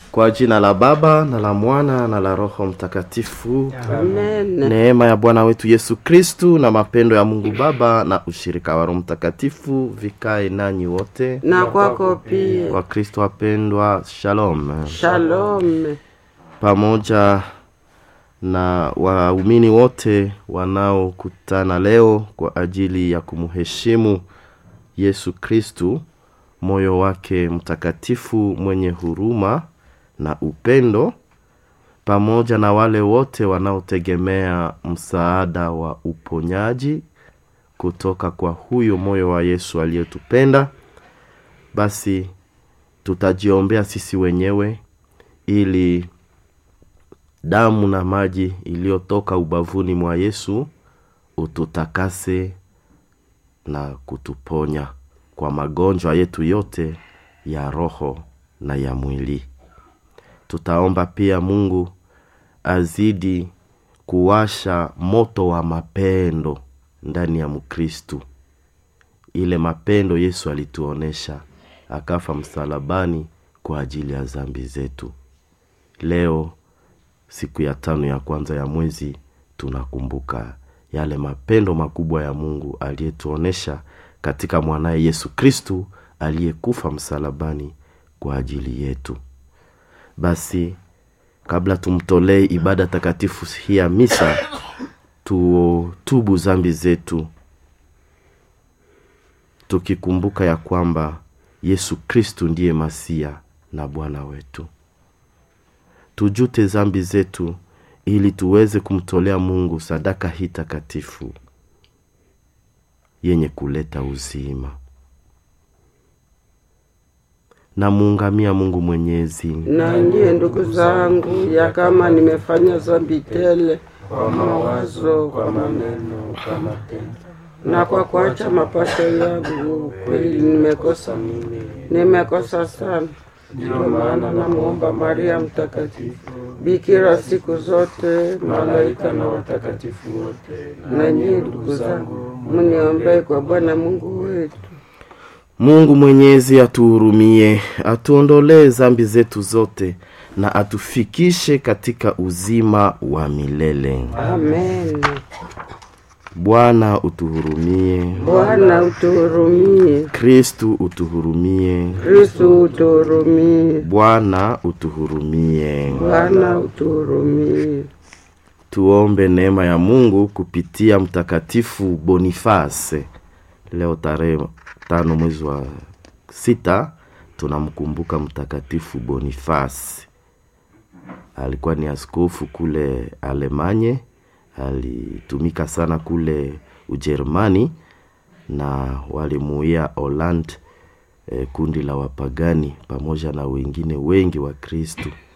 Kwa jina la Baba na la Mwana na la Roho Mtakatifu. Amen. Neema ya Bwana wetu Yesu Kristu na mapendo ya Mungu Baba na ushirika wa Roho Mtakatifu vikae nanyi wote. Na kwako pia. Kwa Kristo wapendwa, shalom. Shalom. Pamoja na waumini wote wanaokutana leo kwa ajili ya kumheshimu Yesu Kristu, moyo wake mtakatifu mwenye huruma na upendo, pamoja na wale wote wanaotegemea msaada wa uponyaji kutoka kwa huyo moyo wa Yesu aliyetupenda. Basi tutajiombea sisi wenyewe ili damu na maji iliyotoka ubavuni mwa Yesu ututakase na kutuponya kwa magonjwa yetu yote ya roho na ya mwili. Tutaomba pia Mungu azidi kuwasha moto wa mapendo ndani ya Mkristu, ile mapendo Yesu alituonesha akafa msalabani kwa ajili ya dhambi zetu. Leo siku ya tano ya kwanza ya mwezi tunakumbuka yale mapendo makubwa ya Mungu aliyetuonesha katika mwanaye Yesu Kristu aliyekufa msalabani kwa ajili yetu. Basi kabla tumtolee ibada takatifu hii ya misa, tutubu zambi zetu tukikumbuka ya kwamba Yesu Kristu ndiye Masia na Bwana wetu. Tujute zambi zetu ili tuweze kumtolea Mungu sadaka hii takatifu yenye kuleta uzima. Namuungamia Mungu Mwenyezi Na ndiye ndugu zangu, ya kama nimefanya dhambi tele kwa mawazo, kwa maneno, kwa matendo na kwa kuacha mapasho yangu, kweli nimekosa mimi, nimekosa sana. Ndiyo maana namuomba Maria Mtakatifu, bikira siku zote, malaika na watakatifu wote, na nyie ndugu zangu, mniombee kwa Bwana Mungu wetu. Mungu Mwenyezi atuhurumie, atuondolee zambi zetu zote na atufikishe katika uzima wa milele. Amen. Bwana utuhurumie. Bwana utuhurumie. Kristu utuhurumie. Kristu utuhurumie. Bwana utuhurumie. Bwana utuhurumie. Tuombe neema ya Mungu kupitia Mtakatifu Boniface. Leo tarehe tano mwezi wa sita tunamkumbuka Mtakatifu Boniface. Alikuwa ni askofu kule Alemanye, alitumika sana kule Ujerumani na walimuia Holland, eh, kundi la wapagani pamoja na wengine wengi wa Kristu